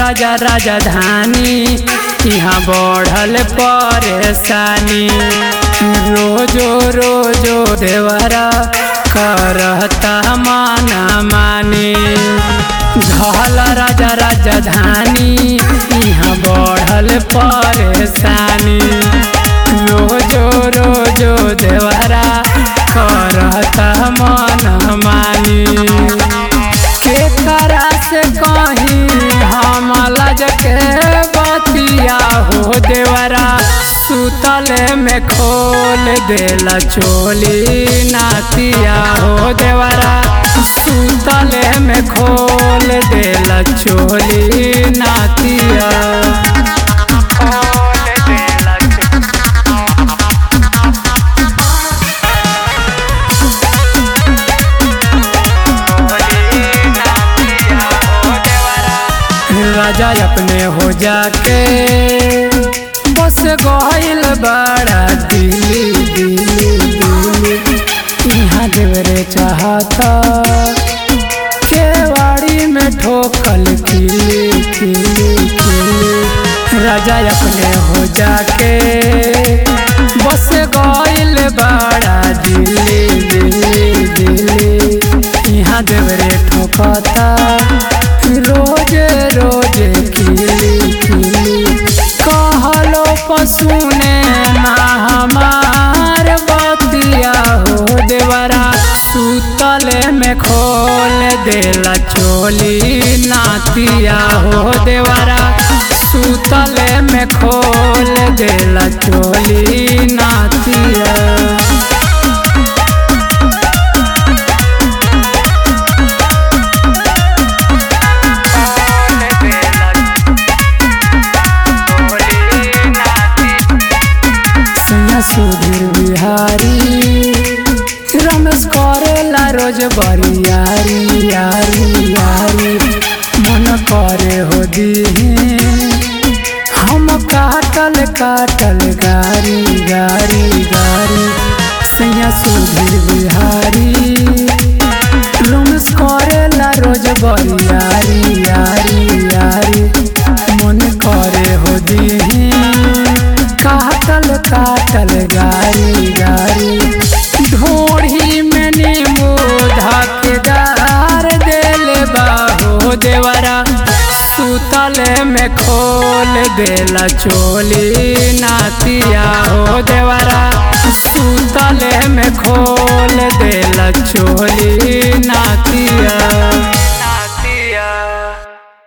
राजा राजधानी यहाँ बढ़ल परेशानी रोजो रोजो देवरा करता माना मानी धल राजा राजधानी यहाँ बढ़ल परेशानी रोजो रोजो देवरा करता मन मानी के करा से कहीं हम लज के बतिया हो देवरा सुतल में खोल देला चोली नातिया हो देवरा सुतल में खोल देला चोली नातिया खोल देला राजा अपने हो जाके बस गइल बड़ा दिल्ली दिल्ली दिल्ली यहाँ देवरे चाहता केवाड़ी में ठोकल किली किली किली राजा अपने हो जाके बस गइल बड़ा दिल्ली दिल्ली दिल्ली यहाँ देवरे ठोकता रोज रोज खिली खिली कहलो पसुने ना हमार बतिया हो देवरा सुतल में खोल देला चोली नातिया हो देवरा सुतल में खोल देला चोली नातिया सुधीर बिहारी रमेश करेला रोज बरियारी यारी यारी मन करे हो दीहे हम काटल काटल गारी गारी गारी सैया सुधीर बिहारी रमेश करेला रोज बरियारी यारी यारी मन करे हो दीहे काटल काटल गारी गारी ढोढ़ी में नींबू धकेदार दिल बाहो देवरा सुतल में खोल देला चोली नातिया हो देवरा